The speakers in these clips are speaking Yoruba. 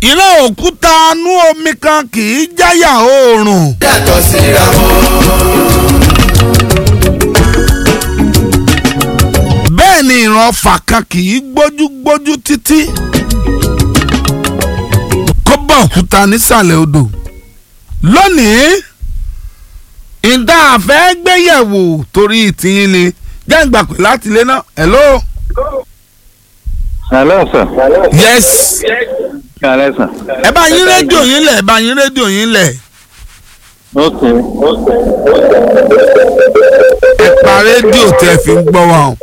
iná òkúta inú omi kan kì í jáyà oòrùn. yàtọ̀ síra wọn. bẹ́ẹ̀ ni ìran ọfà kan kì í gbójú-gbójú títí kó bá òkúta nísàlẹ̀ odò lónìí ìdá àfẹ́ gbéyẹ̀wò torí ìtìyín ni jẹ́ ìgbà pé láti ilé náà hello. Hello, sir. yes Hello, sir. ẹ bá yín rédíò yín lẹ̀ ẹ bá yín rédíò yín lẹ̀ Okay. ẹ pa rédíò tẹ́ fi ń gbọ́ wa o.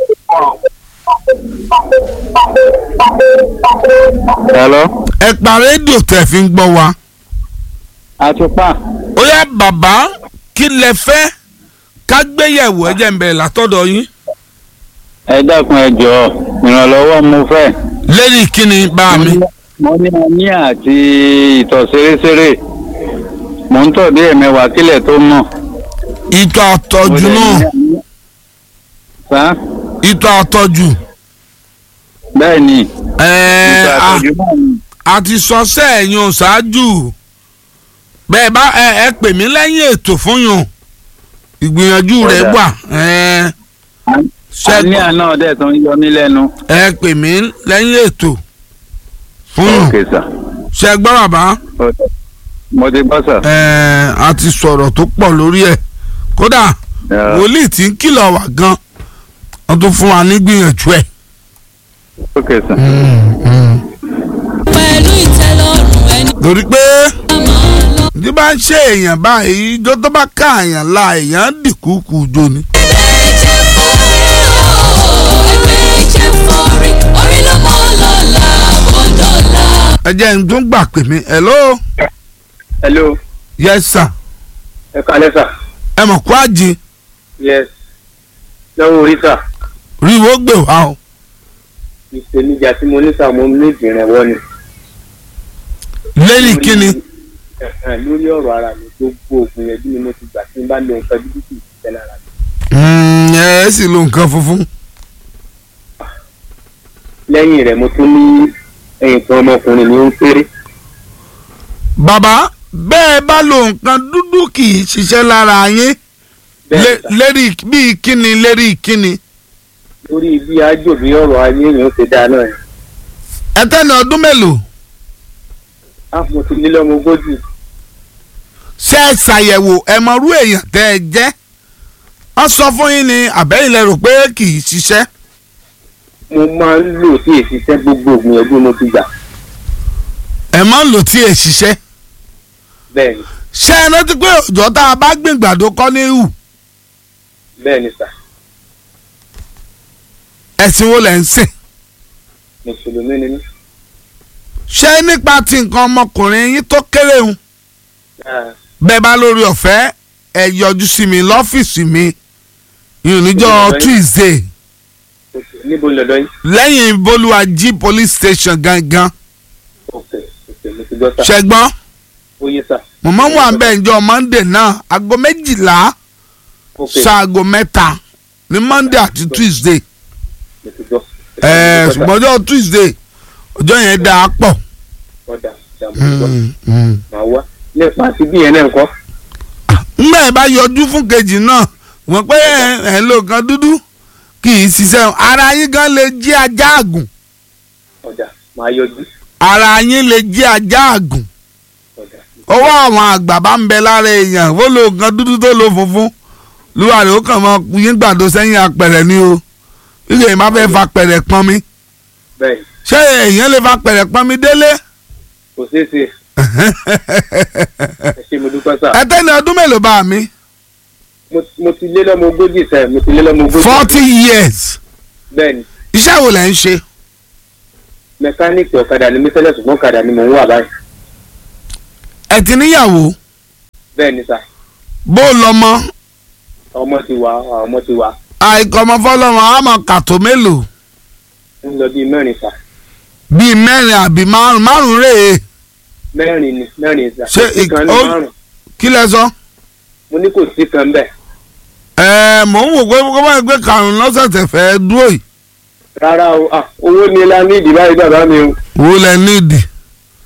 Hello. ẹ pa rédíò tẹ́ fi ń gbọ́ wa. Àtúpà. ó yá bàbá kí lẹ fẹ́ ká gbéyẹ̀wò ẹ jẹ́ ń bẹ̀rẹ̀ látọ̀dọ̀ yín. Ẹ dákun ẹ jọ̀ọ́ ìrànlọ́wọ́ mo fẹ́. lérí kíni bá mi. Mo ní àní àti ìtọ̀ ṣeréṣeré. Mo ń tọ̀ dé ẹ̀mẹ́wàá kílẹ̀ tó mọ̀. ìtọ̀ àtọ̀jù náà Sá. ìtọ̀ àtọ̀jù. Bẹ́ẹ̀ ni. ẹ̀ẹ́ Ìtọ̀ a- àtọ̀jú náà ni. a ti sọ sẹ́ẹ̀yìn ṣáájú bẹ́ẹ̀ bá ẹ ẹ pè mí lẹ́yìn ètò fún yàn ìgbìyànjú rẹ̀ Ó dà. wà ẹ Àní ṣẹ́gun àná ọ̀dẹ̀ tó ń yọ mí lẹ́nu. ẹ pè mí lẹ́yìn ètò fún yàn Okay, sir. ṣẹ́gbọ́n bàbá Okay. Mo ti gbọ́ sir. ẹ a ti sọ̀rọ̀ tó pọ̀ lórí ẹ̀ kódà Yeah. wòlíì tí ń kìlọ̀ wá gan wọ́n tún fún wa ní gbìyànjú ẹ̀. Okay, sir. pẹ̀lú ìtẹ́lọ́rùn ẹni torí pé máa lọ. bí bá ń ṣe èèyàn báyìí ijó tó bá ká àyàn la èèyàn dìkúkú jó ni. ẹgbẹ́ jẹ́ fọ́rí ẹgbẹ́ jẹ́ fọ́rí orí ló mọ́ lọ́la bọ́dọ̀la. ẹ jẹ́ ń tún gbà pè mí hello hello yes sir ẹ kalẹ sà ẹ mọ̀ kó àjì yes lọ́wọ́ orí sà rí wo gbè wá o. ìpèníjà tí mo ní sà mo ní ìdìrẹ̀wọ́ ni. lẹ́yìn kíni Ẹ̀hẹ̀n, lórí ọ̀rọ̀ ara mi gbogbo òògùn yẹn bí ni mo ti gbà tí n bá lo nǹkan dúdú kì í ṣiṣẹ́ lára mi. Mm, ẹ sì lo nǹkan funfun. lẹ́yìn rẹ̀ mo tún ní ẹ̀yìn kan ọmọkùnrin ní ó ń péré. bàbá bẹ́ẹ̀ bá lo nǹkan dúdú kì í ṣiṣẹ́ lára yín bẹ́ẹ̀ Lé- sà lérí bíi kíni lérí kíni. lórí bí ájò bí ọ̀rọ̀ ayé yẹn ó ṣe dáa náà yẹn. ẹ tẹ́ni ọdún mélòó á mo ti lé lọ́mọ ogójì ṣe é ṣàyẹ̀wò ẹ mọ̀rú èèyàn tẹ́ ẹ jẹ́ wọ́n sọ fún yín ní àbẹ́yìn lẹ rò pé kì í ṣiṣẹ́ mo máa ń lò sí ìṣiṣẹ́ gbogbo òògùn yẹn bí mo ti gbà. ẹ máa ń lò tí ẹ ṣiṣẹ́ bẹ́ẹ̀ ni ṣé ẹ rántí pé òjò tá a bá gbìn gbàdo kọ́ ní hù bẹ́ẹ̀ ni sà ẹ̀sìn wo lẹ̀ ń sìn mùsùlùmí ni mí. ṣé nípa ti nǹkan ọmọkùnrin yín tó kéré hùn Ah, bẹ́ẹ̀ bá lórí ọ̀fẹ́ ẹ yọjú sí mi lọ́fíìsì mi ìrìnjọ́ Ìrọ̀lẹ́. Tuesday ok. níbo ń lọ́dọ̀ yín. lẹ́yìn bolúwàjí police station gangan ok ok mo ti gbọ́ sà. ṣẹgbọ́n ó yé sà. mọ̀mọ́ wà ń bẹ̀ ǹjọ́ Monday náà aago méjìlá ok ṣaago mẹ́ta ní Monday àti Tuesday mo ti gbọ́. ẹ̀ẹ́ ṣùgbọ́n ọjọ́ Tuesday ọjọ́ yẹn dáa pọ̀. ọ̀dà ìjà mo ti gbọ́. Mm, mm. màá wá nípa àti bí yẹn náà ń kọ́. ńgbà ẹ bá yọjú fún kejì náà wọ́n pé ẹ ẹ lo nǹkan dúdú kì í ṣiṣẹ́ ara yín gan lè jí ajá àgùn ọ̀dà màá yọjú. ara yín lè jí ajá àgùn ọ̀dà ọwọ́ àwọn àgbà bá ń bẹ lára èèyàn ó lo nǹkan dúdú tó lo funfun lúwàrí ó kàn mọ yín gbàdo sẹ́yìn apẹ̀rẹ̀ ni o ilé yìí má fẹ́ fa pẹ̀rẹ̀ pọn mi bẹ́ẹ̀ ṣé èèyàn lè fa pẹ̀rẹ̀ pọn mi délé kò ṣeé ṣe ẹ ṣe mo dúpẹ́ sà. ẹ tẹ́ni ọdún mélòó bá mi mo mo ti lé lọ́mọ ogójì sẹ́ mo ti lé lọ́mọ ogójì. forty years bẹ́ẹ̀ ni iṣẹ́ wo lẹ̀ ń ṣe mẹkáníìkì ọ̀kadà ni mí tẹ́lẹ̀ ṣùgbọ́n ọ̀kadà ni mò ń wà báyìí. ẹ ti níyàwó bẹ́ẹ̀ ni sà bó lọ́mọ ọmọ ti wà ọmọ ti wà àìkọ́mọ fọlọ́mọ àmọ́ kàtó mélòó ń lọ bíi mẹ́rin sà bíi mẹ́rin àbí márùn márùn rèé mẹ́rin ni mẹ́rin sà Ṣé kò sí ìk- kan ní ó- márùn kí lẹ sọ. mo ní kò sí kan bẹ́ẹ̀ ẹ mò ń wò pé kó bá gbé karùn-ún lọ́sẹ̀ tẹ̀ fẹ́ dúró yìí rárá o ah owó ni la ní ìdí báyìí bàbá mi o wo lẹ nídìí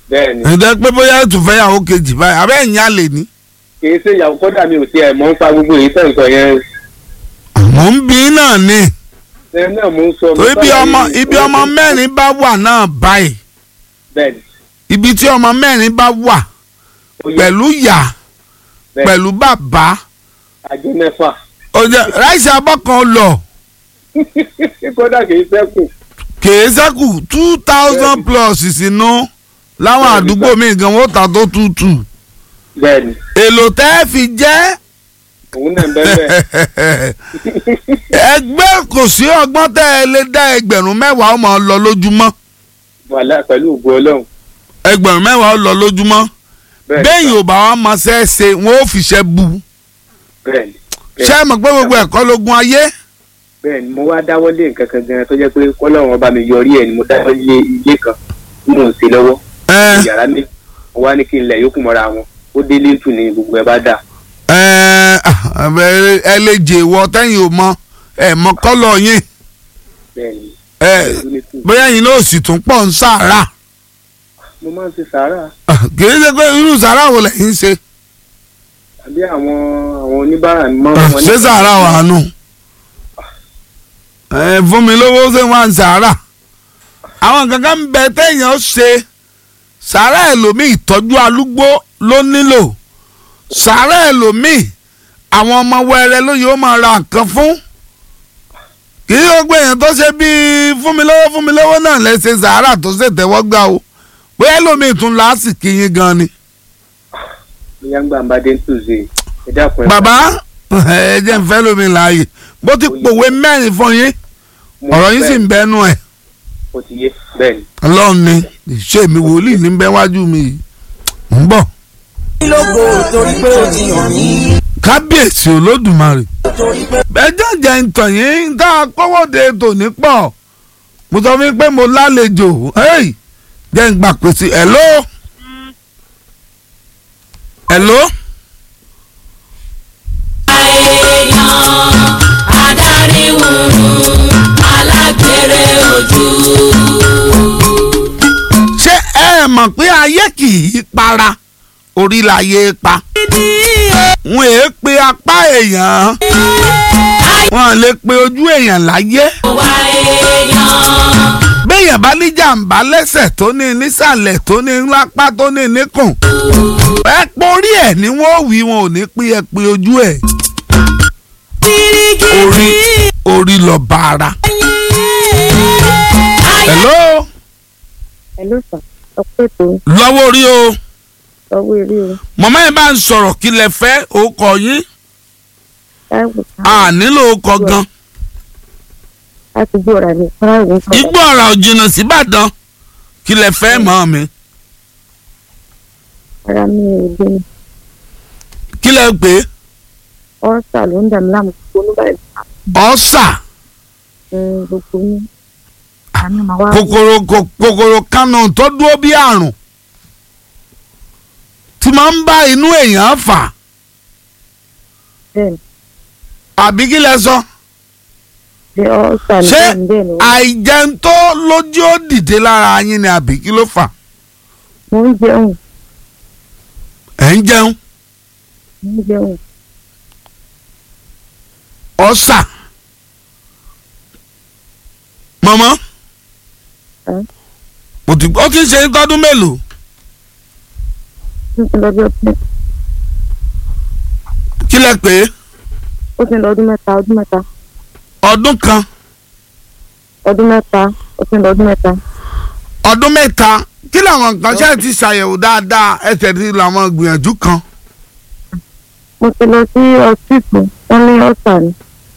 bẹ́ẹ̀ ni ǹjẹ́ pé bóyá ètò fẹ́yàwó kejì báyìí abẹ́ ẹ̀yìn àlè ni. kì í ṣe ìyàwó kọ́dà mi ò tiẹ̀ mọ̀ ń pa gbogbo èyí tẹ̀ ń sọ yẹn mò ń bí náà ni ẹ náà mò ń sọ. tó ibi ọmọ ibi ọmọ mẹ́rin bá wà náà báyìí bẹ́ẹ̀ ni ibi tí ọmọ mẹ́rin bá wà ó yẹ pẹ̀lú ìyá bẹ́ẹ̀ pẹ̀lú bàbá ajé mẹ́fà ó jẹ́ ráìsì abọ́ kan lọ kódà kì í sẹ́kù kèé sẹ́kù two thousand plus sínú láwọn Bẹ́ẹ̀ni, àdúgbò sir. míì gan wọ́n ta tó tútù bẹ́ẹ̀ ni èlò tẹ́ ẹ fi jẹ́ òun náà ń bẹ́ẹ̀ bẹ́ẹ̀ ẹgbẹ́ kò sí ọgbọ́n tẹ́ ẹ lè dá ẹgbẹ̀rún mẹ́wàá ó máa lọ lójúmọ́ wàhálà pẹ̀lú ògbó ọlọ́run ẹgbẹ̀rún mẹ́wàá ó lọ lójúmọ́ bẹ́ẹ̀ ni bẹ́ẹ̀ ò bá wa máa ṣe é ṣe wọ́n ó fi ṣe bu bẹ́ẹ̀ ni ṣé ẹ mọ̀ pé gbogbo ẹ̀kọ́ lógun ayé bẹ́ẹ̀ ni mo wá dáwọ́lé nǹkan kan gan tó jẹ́ pé kọ́lọ́run ọba mi yọrí ẹ̀ ni mo dáwọ́lé ilé kan tí mò ń ṣe lọ́wọ́ ẹ yàrá mi mo wá ní kí n lẹ̀ yókù mọ́ra wọn ó délé tù ní gbogbo ẹ̀ bá dà ẹ ẹ ẹ lè jẹ ìwọ tẹ́yìn ò mọ ẹ mọ kọ́lọ̀ yín bẹ́ẹ̀ ni ẹ délé tù. bóyá yín náà sì tún pọ̀ ń sàárà mo máa ń ṣe sàárà kì í ṣe pé irú sàárà wo lẹ́yìn ṣe àbí àwọn àwọn oníbàárà mi máa ń wọn ní- ṣé sàárà wà nù ẹ fún mi lówó ṣé wọn à ń sàárà àwọn kankan ń bẹ téèyàn ṣe sàárà ẹlòmíì ìtọ́jú alúgbó ló nílò sàárà ẹlòmíì àwọn ọmọ wẹrẹ ló yóò máa ra nǹkan fún kì í yóò gbé èèyàn tó ṣe bíi fún mi lówó fún mi lówó náà lẹ́sẹ̀ sàárà tó ṣe tẹ́wọ́ gbà o bóyá ẹlòmíì tún lásìkò yín gan ni. bóyá ń gbà ń bá dé ń tùzé ẹ dákun ẹ bàbá ẹ jẹ́ ń fẹ́ lómi láàyè bó ti pòwe mẹ́rin fún yín mo ọ̀rọ̀ yín sì fẹ́- ń bẹ́nu ẹ̀ ó ti yé bẹ́ẹ̀ ni ọlọ́run ni ìṣe mi wòlíì ní bẹ́ wájú mi yìí ń bọ̀. lógo torí pé o ti hàn mí. kábíyèsí olódùmarè torí pé ẹjọ́ jẹ́ ń tàn yín tá a kọ́wọ́de tòní pọ̀ mo sọ fún yín pé mo lálejò hey, jẹ́ ń gbà pèsè hello hello èèyàn adarí wùrù alágbèrè ojú. ṣé ẹ mọ̀ pé ayé kì í para orí láyé pa wọn èé pe apá èèyàn wọn lè pe ojú èèyàn láyé wá èèyàn béèyàn bá ní jàǹbá lẹ́sẹ̀ tó ní nísàlẹ̀ tó ní lápá tó ní níkùn ẹ porí ẹ̀ ni wọ́n wí wọn ò ní pín ẹ pé ojú ẹ̀ orí orí lọ bá ara. hello Hello sir ọpẹ́ tó lọ́wọ́ orí o ọwọ́ eré o mọ̀mọ́ yẹn bá ń sọ̀rọ̀ kí lẹ fẹ́ orúkọ yín táìwò a nílò orúkọ gan láti gbé ọ̀rà ní táìwò sọ̀rọ̀ igbó ọ̀rà ò jìnnà síbàdàn kí lẹ fẹ́ mọ́ mi ara mi ò gbé mi kí lẹ pè é ọ́sà ló ń dà mí láàmú gbogbo nígbà ọ̀sà gbogbo ní àmì màá wá kòkòrò kò- kòkòrò kanu tó dúró bí àrùn tí máa ń bá inú èèyàn fà bẹ́ẹ̀ ni àbí kí lẹ sọ bẹ́ẹ̀ ọ́sà ní ṣé bẹ́ẹ̀ ni bẹ́ẹ̀ ni àìjẹun tó lójú ó dìde lára yín ni àbí kí ló fà mo ń jẹun ẹ̀ ń jẹun mo ń jẹun ọ̀sà mọ̀mọ́ Ẹ́? mo ti ó ti ń ṣe tọdún mélòó ó ti ń lọ bí ọdún mẹ́ta kí lẹ pè é ó ti ń lọ ọdún mẹ́ta ọdún mẹ́ta ọdún kan ọdún mẹ́ta ó ti ń lọ ọdún mẹ́ta ọdún mẹ́ta kí làwọn nǹkan ṣe ti ṣàyẹ̀wò dáadáa ẹsẹ̀ ti làwọn gbìyànjú kan mo ti lọ sí ọsítù wọn ní ọ́sà ni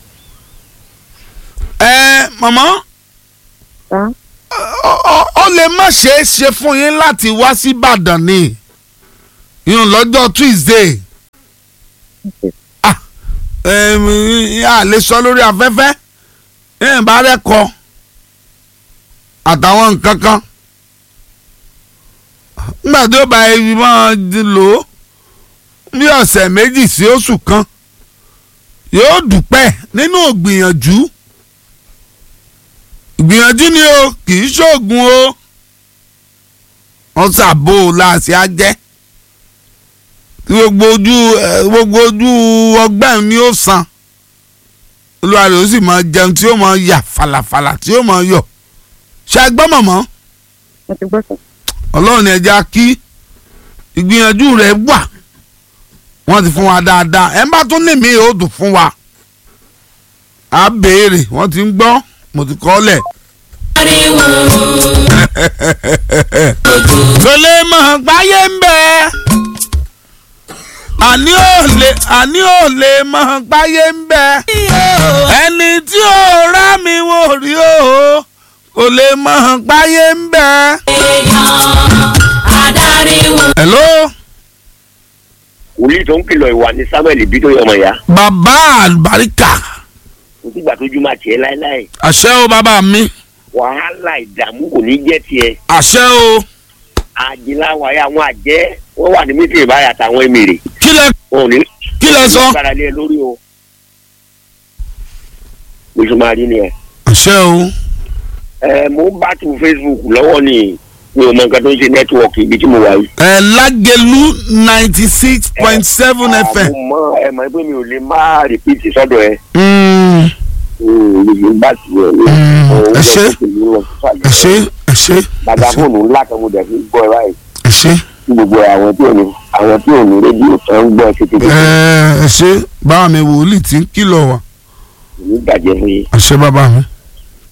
ẹ mọ̀mọ́ tá ọ- ọ- ó lè má ṣeé ṣe fún yín láti wá sí Ìbàdàn ni yín lọ́jọ́ Tuesday ah ẹm, a lè sọ lórí afẹ́fẹ́ yín bá rẹ́kọ àtàwọn nǹkan kan nígbà tí ó bá ibi máa di lò ó bí ọ̀sẹ̀ méjì sí oṣù kan yóò dúpẹ́ nínú ìgbìyànjú ìgbìyànjú ni o kì í ṣoògùn o wọ́n ṣàbò láàṣì ajẹ́ tí gbogbo ojú ẹ, gbogbo ojú ọgbẹ́ ni ó san olúwa rẹ̀ ó sì máa jẹun tí ó máa yà falafala tí ó máa yọ ṣe àgbọ́ mọ̀mọ́ mo ti gbọ́ sọ. ọlọ́run ní ẹja kí ìgbìyànjú rẹ̀ wà wọ́n ti fún wa dáadáa ẹ̀ ń bá tún ní mi ó dùn fún wa á béèrè wọ́n ti ń gbọ́ mo ti kọ́ lẹ̀. ariwo kò lè mọ̀ gbáyé ń bẹ àní ò lè àní ò lè mọ̀ gbáyé ń bẹ ẹni tí ò rá mi wò rí o kò lè mọ̀ gbáyé ń bẹ. èèyàn adariwo hello wòlíì tó ń kìlọ̀ ìwà ni samuel bí tó yẹ ọmọ ìyá bàbá àlùbáríkà kò sígbà tójú máa tiẹ̀ láéláé àṣẹ o bàbá mi wàhálà ìdààmú kò ní jẹ́ tiẹ̀ àṣẹ o àjìláwáyé àwọn àjẹ́ wọ́n wà ní mítìrì báyà àtàwọn èmèrè kí lẹ wọn ò ní kí lẹ sọ. gbára lé ẹ lórí o bó ṣe máa rí ni ẹ. àṣẹ o ẹ mo ń bá tu facebook lọ́wọ́ ni mi ò mọ nǹkan tó ń ṣe nẹ́tíwọ̀kì ibi tí mo wà yìí. ẹ lágẹlú ninety six point seven Ah, fm. mo mọ ẹ mọ pé mi ò lè má rìpíìtì sọ́dọ̀ ẹ. Mm, mo bá ti ẹ Mm, ẹ ṣé. ẹ ṣé ẹ ṣé bàbá fóònù ńlá kan mo dẹ̀ fi gbọ́ ẹ báyìí. ẹ ṣé tí gbogbo àwọn tí ò ní àwọn tí ò ní rédíò tó ń gbọ́ títí ẹ ẹ ṣé báwa mi wòlíì tí ń kìlọ̀ wá ní bàjẹ́ fún yín. àṣẹ bàbá mi.